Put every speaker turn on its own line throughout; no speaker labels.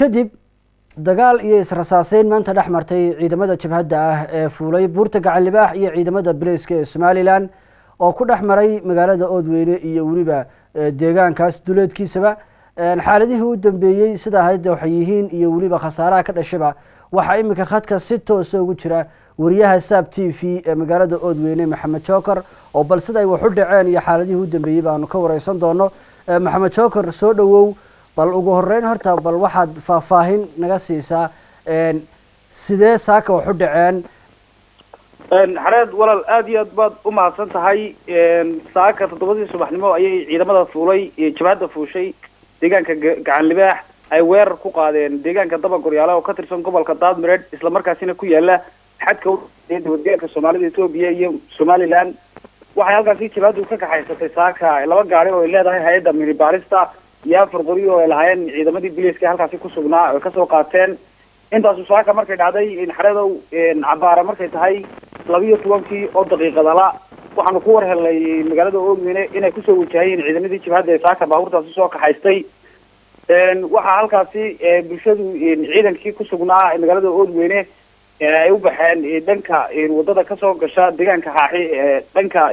kadib dagaal iyo israsaaseyn maanta dhex martay ciidamada jabhadda ah ee fuulay buurta gacan libaax iyo ciidamada bileyska ee somalilan oo ku dhex maray magaalada oodweyne iyo weliba deegaankaas duleedkiisaba xaaladihii u dambeeyey sida hadda waxay yihiin iyo weliba khasaaraha ka dhashaba waxaa iminka khadka si toosa ugu jira wariyaha saab t v ee magaalada oodweyne maxamed joker oo bal sida ay wax u dhaceen iyo xaaladihii u dambeeyey baanu ka wareysan doono maxamed joker soo dhowow bal ugu horeyn horta bal waxaad faahfaahin naga siisaa sidee saaka wax u dhaceen
xareed walaal aada iyo aad baad u mahadsan tahay saaka toddobadii subaxnimo ayay ciidamada fuulay jabhadda fuushay deegaanka gacan libaax ay weerar ku qaadeen deegaanka daba goryaala oo ka tirsan gobolka daadmireed islamarkaasina ku yaala xadka dowladgobolka soomaalida etoobiya iyo somaliland waxay halkaasi jabhaddu ka kaxaysatay saaka laba gaari oo ay leedahay hay-adda minibaarista iyo afar qori oo ay lahaayeen ciidamadii biliiska halkaasi ku sugnaa oy kasoo qaateen intaasu saaka markay dhacday xareedow cabaara markay tahay labiyo tobankii oo daqiiqadala waxaanu ku war helnay magaalada oogweyne inay kusoo wajahayeen ciidamadii jabhadda ee saaka baabuurtaasi soo kaxaystay waxaa halkaasi bulshadu ciidankii kusugnaa magaalada oodweyne ay u baxeen dhanka wadada kasoo gasha deegaanka xaaxi dhanka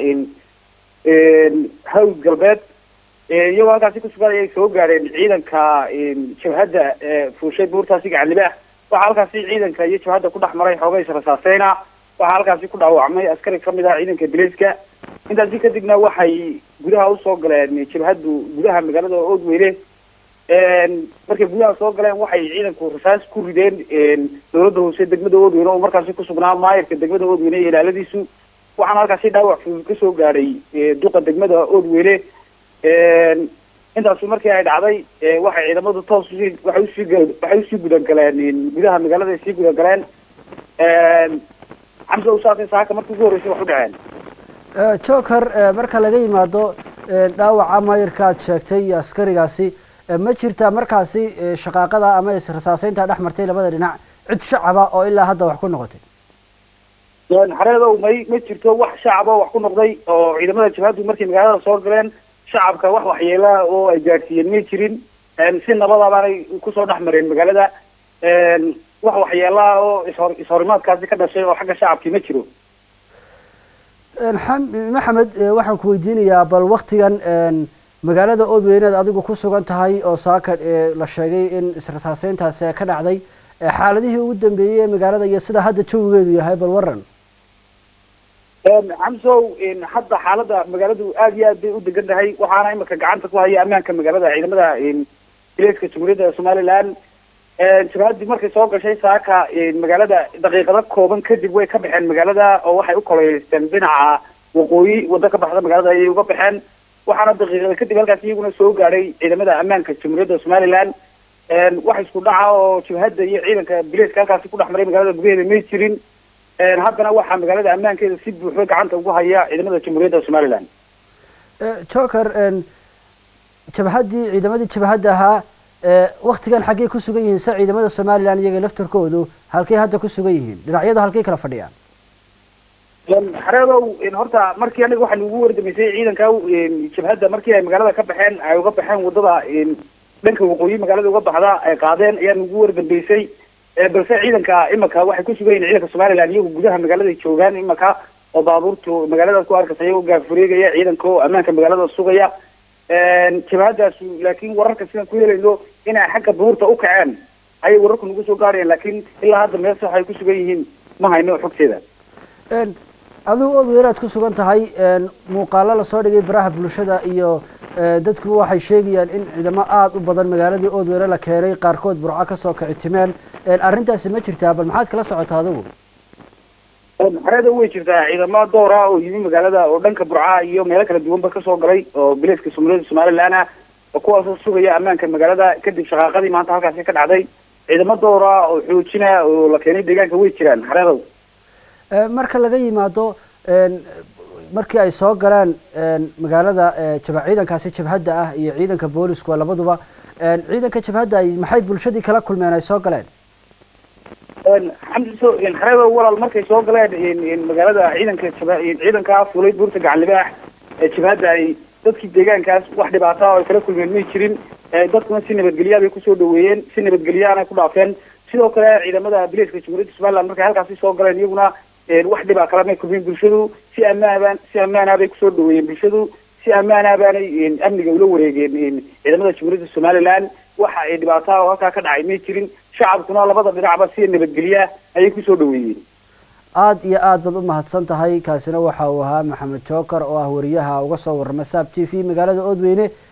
hawd galbeed iyagoo halkaasi kusugan ayay soo gaadheen ciidanka jabhadda fuushay buurtaasi gacan libaax waxaa halkaasi ciidanka iyo jabhadda ku dhex maray xoogay israsaaseyna waxaa halkaasi ku dhaawacmay askari kamid ah ciidanka biliiska intaasi kadibna waxay gudaha usoo galeen jabhaddu gudaha magaalada oodweyne markay gudaha soo galeen waxay ciidanku rasaas ku rideen dowladda hoose degmada oodweyne oo markaasi kusugnaa maayirka degmada oodweyne iyo ilaaladiisu waxaana halkaasi dhaawac fudud kasoo gaadhay duqa degmada oodweyne intaasu markii ay dhacday waxay ciidamadu toos usii waxay usii waxay usii gudagaleen gudaha magaalada ay sii gudagaleen xamse usaasay saaka markii ugu horreysay wax u dhaceen
joker marka laga yimaado dhaawaca maayirka aad sheegtay iyo askarigaasi ma jirtaa markaasi shaqaaqada ama israsaaseynta dhex martay labada dhinac cid shacaba oo ilaa hadda wax ku noqotay
xareedow may ma jirto wax shacaba wax ku noqday oo ciidamada jabhaddu markay magaalada soo galeen shacabka wax waxyeelaa oo ay gaadhsiiyeen may jirin si nabada baanay kusoo dhex mareen magaalada wax waxyeelaa oo ishor ishorimaadkaasi ka dhashay oo xagga shacabkii ma jiro
maxamed waxaan ku weydiinayaa bal waktigan magaalada oodweyneed adigu ku sugan tahay oo saaka la sheegay in israsaaseyntaasi ka dhacday xaaladihii ugu dambeeyey ee magaalada iyo sida hadda jawigeedu yahay bal waran
xamsow hadda xaaladda magaaladu aada iyo aad bay u degan tahay waxaana imika gacanta ku haya ammaanka magaalada ciidamada bileeska jamhuuriyadda somaliland jabhadii markay soo gashay saaka magaalada daqiiqado kooban kadib way ka baxeen magaalada oo waxay u kololeysteen dhinaca waqooyi waddo ka baxda magaalada ayay uga baxeen waxaana daqiiqada kadib halkaas iyaguna soo gaadhay ciidamada ammaanka jamhuuriyadda somaliland wax isku dhaca oo jabhadda iyo ciidanka bileeska halkaasi ku dhex maray magaalada gudaheeda may jirin haddana waxaa magaalada ammaankeeda si buuxda gacanta ugu haya ciidamada jamhuuriyadda somaliland
joker jabhaddii ciidamadii jabhadda ahaa waktigan xaggey ku sugan yihiin se ciidamada somaliland iyaga laftarkoodu halkey hadda ku sugan yihiin dhinacyadu halkey kala fadhiyaan
xareedow horta markii aniga waxaa nugu wardamaysay ciidanka jabhadda markii ay magaalada ka baxeen ay uga baxeen wadada dhanka waqooyi magaalada uga baxda ay qaadeen ayaa nugu wardambeysay balse ciidanka imika waxay ku sugan yihin ciidanka somaliland iyagu gudaha magaalada joogaan imika oo baabuurtu magaaladaas ku arkasa iyagoo gaafureegaya ciidanka oo ammaanka magaalada sugaya jabhadaasu laakiin wararka sidaan ku helayno inay xagga buurta u kaceen ayay wararku nagu soo gaarayeen laakiin ilaa hadda meel sax ay ku sugan yihiin ma hayno xogteeda
adigu oodweyne aad ku sugan tahay muuqaalo lasoo dhigay baraha bulshada iyo dadku waxay sheegayaan in ciidamo aada u badan magaaladii oodweyne la keenay qaarkood burco kasoo kici timeen arrintaasi ma jirtaa bal maxaad kala socotaa adigu
xareeda way jirtaa ciidamo doora oo yimi magaalada oo dhanka burca iyo meelo kala duwanba kasoo galay oo bileeska somalida somaliland ah oo kuwaasoo sugaya ammaanka magaalada kadib shaqaaqadii maanta halkaasi ka dhacday ciidamo doora oo xoojina oo la keenay deegaanka way jiraan xareedow
marka laga yimaado markii ay soo galeen magaalada jaba ciidankaasi jabhadda ah iyo ciidanka boolisku labaduba ciidanka jabhadda ay maxay bulshadii kala kulmeen ay soo galeen
xamdiso xareedo walaal markay soo galeen magaalada ciidanka jaba ciidanka fulay buurta gacan libaax jabhadda ay dadkii deegaankaas wax dhibaata oo ay kala kulmeen may jirin dadkuna si nabadgelyaa bay kusoo dhaweeyeen si nabadgelyaana ku dhaafeen sidoo kale ciidamada bilayska jamhuuriyadda somaliland markay halkaasi soo galeen iyaguna wax dhibaa kala may kulmin bulshadu si ammaanbaan si ammaanah bay kusoo dhaweeyeen bulshadu si ammaanah baanay amniga ula wareegeen ciidamada jamhuuriyadda somaliland waxa ay dhibaataha oo halkaa ka dhacay may jirin shacabkuna labada dhinacba si nabadgelya ayay kusoo dhaweeyeen
aada iyo aad baad u mahadsan tahay kaasina waxa uu ahaa maxamed joker oo ah wariyaha uga soo warrama saab t v magaalada oodweyne